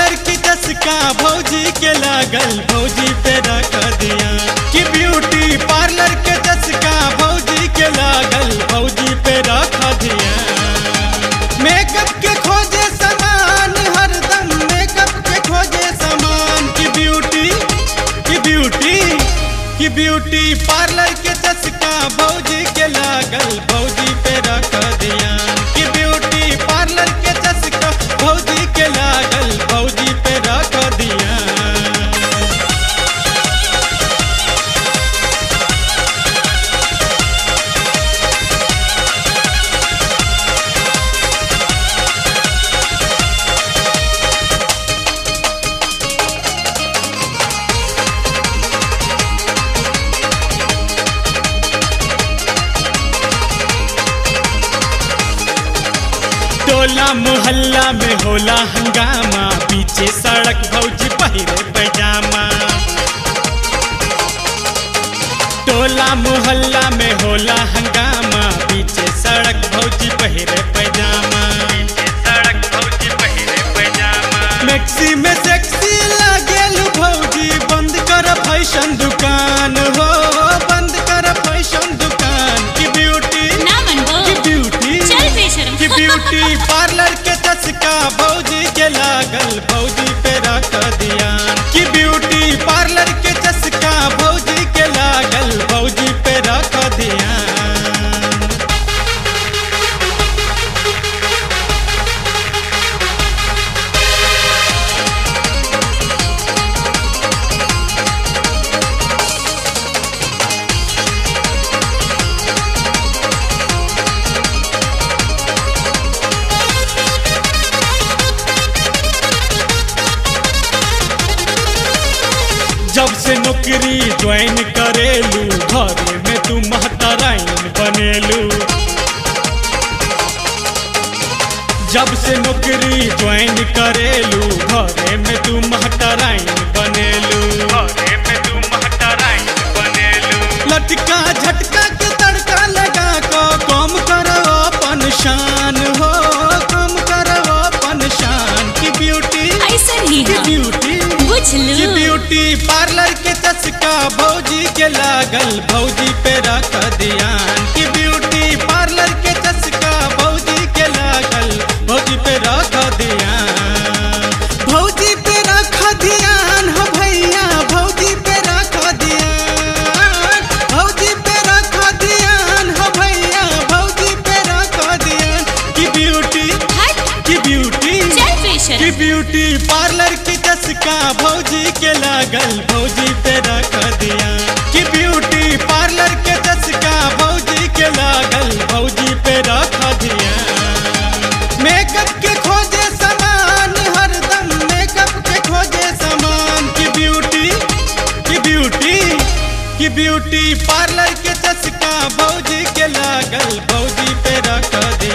parlour की चस्का भौजी के लागल भौजी पे रख दिया कि ब्यूटी पार्लर के चस्का भौजी के लागल भौजी पे रख दिया मेकअप के खोजे सामान हरदम मेकअप के खोजे सामान की ब्यूटी की ब्यूटी की ब्यूटी पार्लर के चस्का भौजी के लागल भौजी पे रख दिया कि ब्यूटी पार्लर के चस्का भौजी के लागल भौजी पे रख दिया टोला मोहल्ला में होला हंगामा पीछे सड़क भौजी पहिरे पैजामा टोला मोहल्ला में होला हंगामा पीछे सड़क भौजी पहिरे पैजामा सड़क भौजी पहिरे पैजामा मैक्सी में सेक्सी लागेल भौजी बंद कर फैशन दुकान हो बंद कर फैशन दुकान की ब्यूटी ना मनबो की ब्यूटी चल बेशरम कि ब्यूटी पार्लर के चस्का भौजी के लागल भौजी पे रख दिया कि ब्यूटी पार्लर के चस्का भौजी के लागल भौजी पे रख दिया जब से नौकरी ज्वाइन करेलू घरे में तू महतराइन बनेलू जब से नौकरी ज्वाइन करेलू घरे में तू महतराइन बनेलू घरे में तू महतराइन बनेलू लटका झटका के तड़का लगा को कम करो अपन शान हो कम करो अपन शान की ब्यूटी ऐसा ही की हाँ ब्यूटी बुझ कि लू ब्यूटी पार्लर के चस्का भौजी के लागल भौजी पे रख दिया कि ब्यूटी पार्लर के चस्का भौजी के लागल भौजी पे रख दिया भौजी पे रख ध्यान हो भैया भौजी पे रख ध्यान भौजी पे रख ध्यान हो भैया भौजी पे रख ध्यान कि ब्यूटी हट कि ब्यूटी चल कि बेशरम ब्यूटी पार्लर की चस्का भौजी के लागल भौजी पे रख दिया कि ब्यूटी पार्लर के चस्का भौजी के लागल भौजी पे रख दिया मेकअप के खोजे सामान हरदम मेकअप के खोजे सामान की ब्यूटी की ब्यूटी की ब्यूटी पार्लर के चस्का भौजी के लागल भौजी पे रख दिया